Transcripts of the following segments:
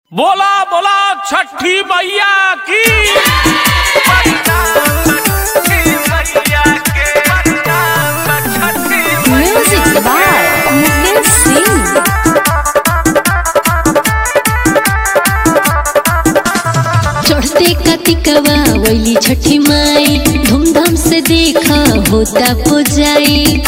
बोला बोला छठी मैया की Music by Mukesh Singh. चढ़ते कतिकवा वैली छठी माई धूमधाम से देखा होता पुजाई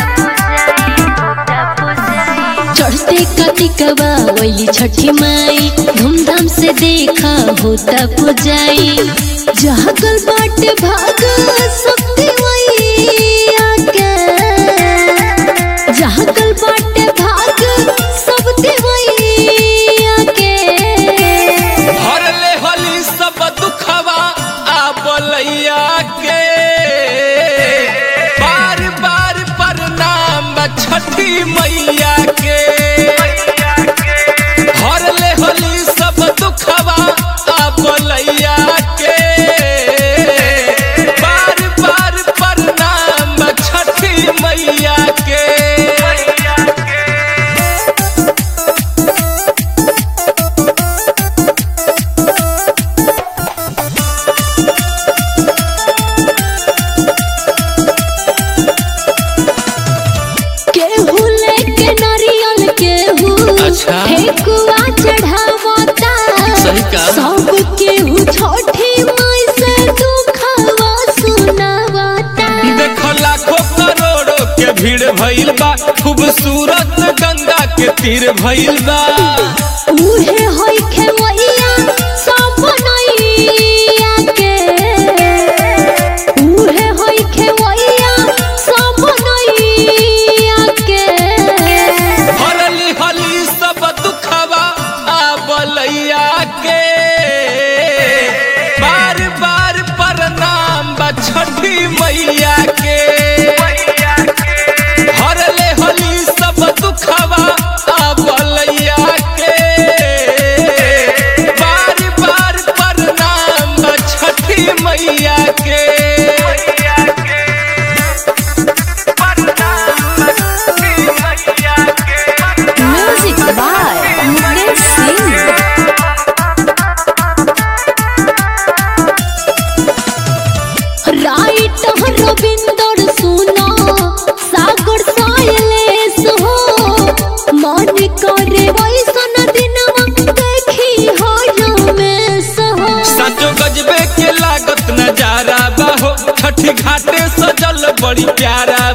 चढ़ते कतिकवा वैली छठी माई धूमधाम से देखा होता पुजाई जागल बाटे भाग शक्ति मैया के जागल बाटे भाग सब देवैया के हर ले होली सब दुखवा आ बोलैया के बार बार प्रणाम छठी मैया के हर ले होली सब दुखवा आ बोलैया के बार बार प्रणाम छठी मैया के केहू लेके नारियल केहू अच्छा। ठेकुआ चढ़ावता सही कहा। सब केहू छठी माई से दुखवा सुनावता देखो लाखों करोड़ों के भीड़ भइल बा खूबसूरत गंगा के तीर भइल बा उहे होई खेवैया सब नैया के उहे होई खेवैया सब नैया के हरली हली सब दुखवा आ बलैया के बार बार प्रणाम बा छठी मैया के हरले हली सब दुखवा आ बलैया के बार बार प्रणाम बा छठी मैया के Music by Mukesh Singh. Write Ravinder सुनो सागर साइलेस हो मन करे वैसन दिनवा देखी हो रमेश हो साचो गजबे के लागत नजारा बाहो छठी घाटे सजल बड़ी प्यारा